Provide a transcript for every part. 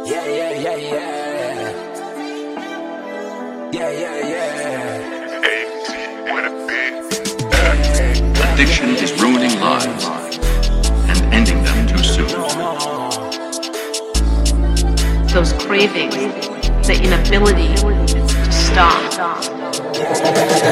yeah, yeah, yeah. Yeah, yeah, yeah. Addiction is ruining lives and ending them too soon. those cravings, the inability to stop. I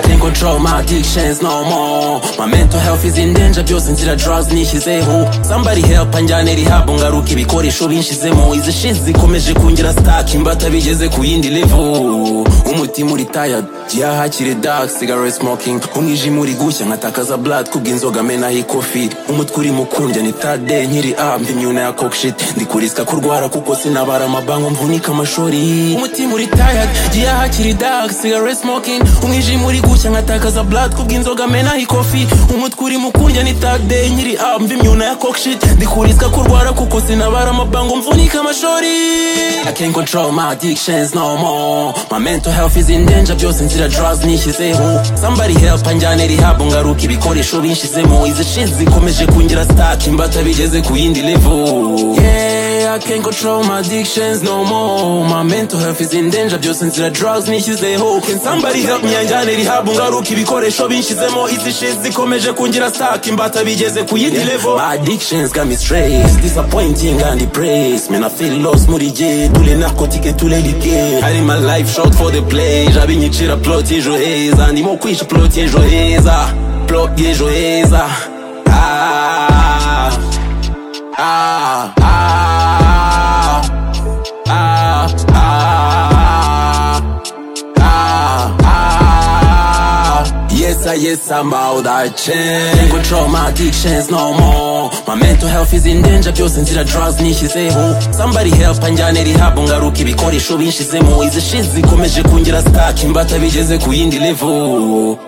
can't control my addictions no more My mental health is in danger byose nzira drugs nishyizeho Somebody help anjyane rehab ngaruke ibikoresho binshizemo Izi shit zikomeje kungira stuck imbata bigeze ku yindi level Umutima uri tired gihahakire dark cigarette smoking Umwijima uri gushya nkatakaza blood kubw'inzoga menaho ikofi Umutwe uri mukundya ni third day nkiri up imyuna ya coke shit Ndi ku risk kurwara kuko sinabara amabango mvunika amashori Umutima uri tired gihahakire dark cigarette smoking umwijima uri gushya nkatakaza blood kubw'inzoga menaho ikofi umutwe uri mukundya ni tag day nkiri up mva imyuna ya coke shit ndikurisika kurwara kuko sinabara amabango mvunika amashori I can't control my addictions no more My mental health is in danger byose nzira drugs nishyizeho Somebody help anjyane rehab ngaruke ibikoresho binshizemo Izi shit zikomeje kungira stuck imbata bigeze ku yindi level yeah. I can't control my addictions no more My mental health is in danger byose nzira drugs nishyizeho Can somebody help me anjyane rehab ngaruke ibikoresho binshizemo Izi shit zikomeje kungira stuck imbata bigeze ku yindi level My addictions got me stressed Disappointing and depressed Man I feel lost muri jye Tous les narcotiques et tous les liqueurs I live my life short for the play Jabinyicira plot y'ejo heza Ndimo kwisha plot y'ejo heza Plot y'ejo heza Ah ah, ah, ah, ah, ah, ah. Yes, I, yes, I'm out that change. Can't control my addictions no more. My mental health is in danger, byose nzira drugs nishyizeho. Somebody help anjyane rehab ngaruke ibikoresho binshizemo. Izi shit zikomeje kungira stuck, imbata bigeze ku yindi level.